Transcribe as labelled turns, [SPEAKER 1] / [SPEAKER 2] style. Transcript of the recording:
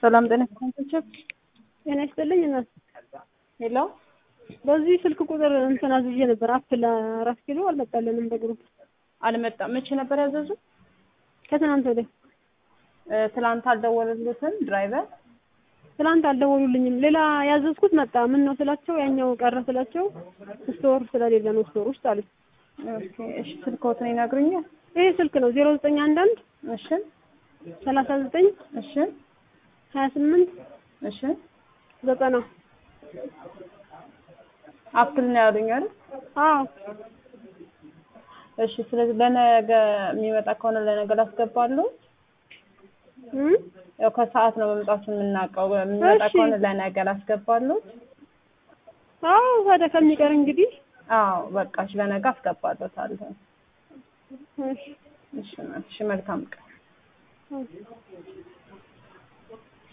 [SPEAKER 1] ሰላም ጤና ይስጥልኝ።
[SPEAKER 2] ጤና ይስጥልኝ እናት።
[SPEAKER 1] ሄሎ
[SPEAKER 2] በዚህ ስልክ ቁጥር እንትን አዝዤ ነበር አፕል አራት ኪሎ አልመጣልንም። በግሩፕ
[SPEAKER 1] አልመጣም። መቼ ነበር ያዘዙ?
[SPEAKER 2] ከትናንት ወዲያ
[SPEAKER 1] እ፣ ትላንት አልደወሉልዎትም ድራይቨር?
[SPEAKER 2] ትናንት አልደወሉልኝም። ሌላ ያዘዝኩት መጣ። ምን ነው ስላቸው ያኛው ቀረ ስላቸው ስቶር ስለሌለ ነው ስቶር ውስጥ አሉት።
[SPEAKER 1] ኦኬ፣ እሺ። ስልክዎትን ይነግሩኛል?
[SPEAKER 2] ይሄ ስልክ ነው ዜሮ ዘጠኝ አንድ አንድ
[SPEAKER 1] እሺ፣
[SPEAKER 2] ሰላሳ ዘጠኝ
[SPEAKER 1] እሺ፣
[SPEAKER 2] ሀያ ስምንት
[SPEAKER 1] እሺ።
[SPEAKER 2] ዘጠና
[SPEAKER 1] አፕል ነው ያሉኝ አይደል?
[SPEAKER 2] አዎ
[SPEAKER 1] እሺ። ስለዚህ ለነገ የሚመጣ ከሆነ ለነገ ላስገባሉ።
[SPEAKER 2] እም?
[SPEAKER 1] ያው ከሰዓት ነው መምጣቱ የምናውቀው። የሚመጣ
[SPEAKER 2] እሺ።
[SPEAKER 1] ከሆነ ለነገ ላስገባሉ።
[SPEAKER 2] አዎ ታዲያ ከሚቀር እንግዲህ
[SPEAKER 1] አዎ፣ በቃ እሺ፣ ለነገ አስገባለታለሁ።
[SPEAKER 2] እሺ
[SPEAKER 1] እሺ፣ እሺ። መልካም ቀን።
[SPEAKER 2] እሺ